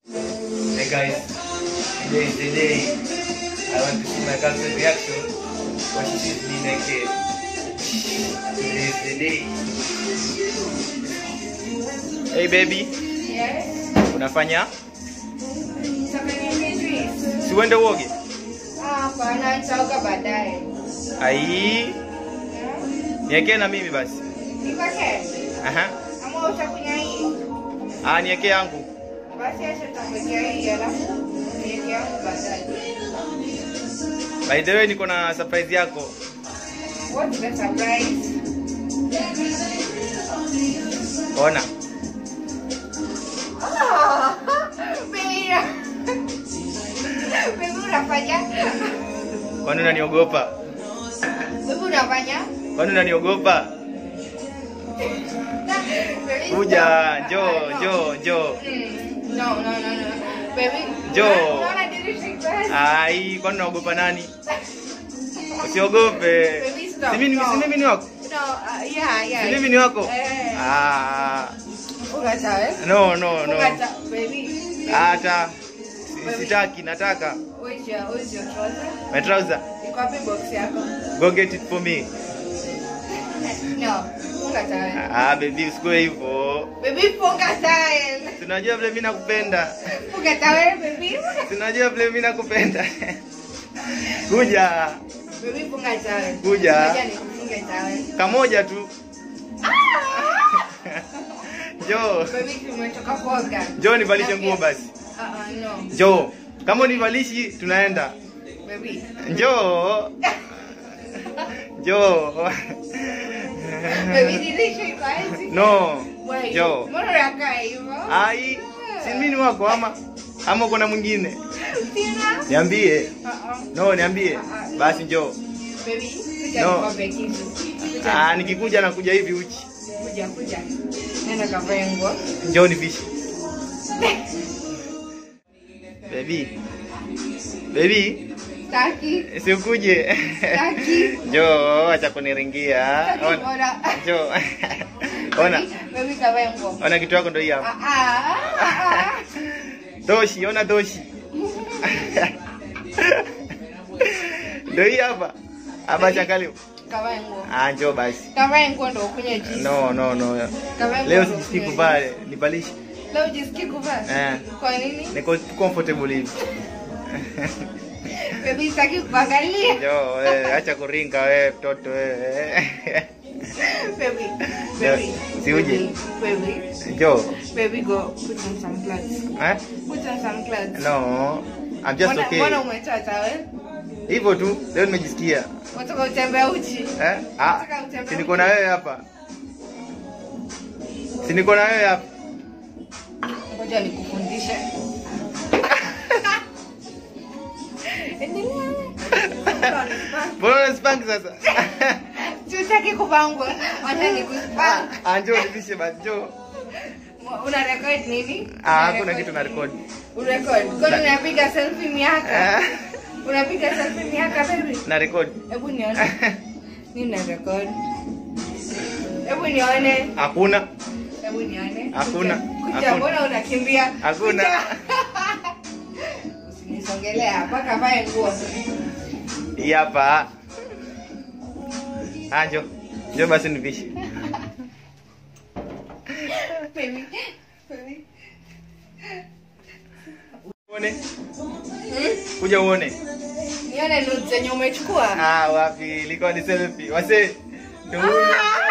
Hey guys, today is the day I want to see my girlfriend reaction when she sees me naked. Today is the day. Hey baby, Yes. unafanya? Utafanya nini? Si uende uoge? Ah, Hapana, nitaoga baadaye. Ai, niekee na mimi basi. Nipake? Aha. Ama utakunywa hii? Ah, niekee yangu. Basi acha nitakuwekea hii alafu niweke yangu baadaye. By the way, niko na surprise yako. What's the surprise? Ona. Ah, baby. Baby unafanya? Kwani unaniogopa? Baby unafanya? Kwani unaniogopa? Baby, Kuja, stop. njoo, Ah, no. njoo, njoo. Mm, No, no, no, no. Baby. Njoo. Unaona dirisha iko wazi? Ai, kwani unaogopa nani? Usiogope. Baby, stop. Si mimi No. si mimi ni wako? No, uh, yeah, yeah. Si mimi ni wako? Eh. Ah, Ungata, eh? no, no, no. Ungata, baby. baby. Hata si- sitaki, nataka. Where's your, where's your trouser? My trouser. Iko wapi box yako? Go get it for me. No, funga tawel. Ah, baby usikue hivyo. Baby, funga tawel. Tunajua vile mimi nakupenda. Funga tawel, baby. Tunajua vile mimi nakupenda. Kuja. Baby, funga tawel. Kuja. Ngoja nikufunge tawel. Kamoja tu. Ah! Njoo. Baby, tumetoka kuoga. Njoo nivalishe Okay. nguo basi. Ah, ah, no. Njoo. Kama univalishi tunaenda. Baby. Njoo. Njoo. Baby, dirisha iko wazi. No. Wait, Njoo. mbona unakaa hivyo? Ai, si mimi ni wako ama ama uko na mwingine? Sina? Niambie. Ah, ah. No, niambie. Basi njoo. Baby, kuja No. nikwambie kitu. Kuja Ah, nikikuja nakuja hivi uchi. kuja kuja. Nenda kavae nguo. Njoo nivishe. Baby. Baby, Taki. si ukuje. Taki. Njoo, acha kuniringia. Taki Ona. bora. Njoo. Ona. Baby, Baby kavae nguo. Ona kitu yako ndio hii hapa. Ah, ah, ah, ah. Doshi, ona doshi. Ndio hii hapa. Hapa changalio. Kavae nguo. Ah, njoo basi. Kavae nguo ndo ukunywe juice. No, no, no. Kavae nguo Leo ndo sijisikii ukunywe kuvaa, juice. nibalishe. Leo ujisikii kuvaa? Eh. Kwa nini? Niko comfortable hivi. Baby sitaki kuangalia. Njoo, wewe acha kuringa wewe mtoto wewe. Baby. Baby. Si uje. Baby. Njoo. Baby go put on some clothes. Eh? Put on some clothes. No. I'm just Mbona- okay. Mbona umetoa tawel? Hivyo tu, leo nimejisikia. Unataka utembee uchi? Eh? Ah, Nataka utembee si niko na wewe hapa. Si niko na wewe hapa. Ngoja nikufundishe. Endelea. Mbona unaspank sasa? Sitaki kuvaa nguo. Wacha nikuspank. Ah, njoo nivishe basi, njoo. Una record nini? Ah, Una hakuna record kitu na record. Urecord. Kwani unapiga selfie miaka? Eh, Unapiga selfie miaka baby? Na record. Hebu nione. Nini na record? Hebu nione. Hakuna. Hebu nione. Hakuna. Kuja, Hakuna. mbona unakimbia? Hakuna. Kuja. Usinisongelea mpaka vae nguo. Hii hapa. Ah, njoo. Njoo basi nivishe. Baby. Baby. Uone. Hmm? Kuja uone. Nione nudes zenye umechukua. Ah, wapi? Ilikuwa ni selfie. Wase. Ndio huyu.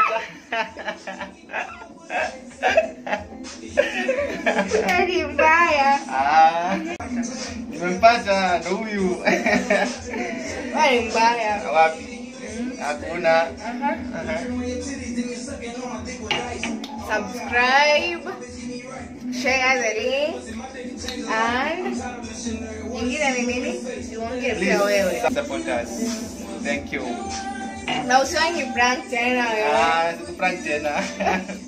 Ni mbaya. Ah. Nimempata ndo huyu. Wewe ni mbaya. Wapi? Hakuna. Aha. Aha. Subscribe. Share the link. And nyingine ni nini? Uongee pia wewe. Please support us. Thank you. Na usiwahi ni prank tena wewe. Ah, sikuprank tena.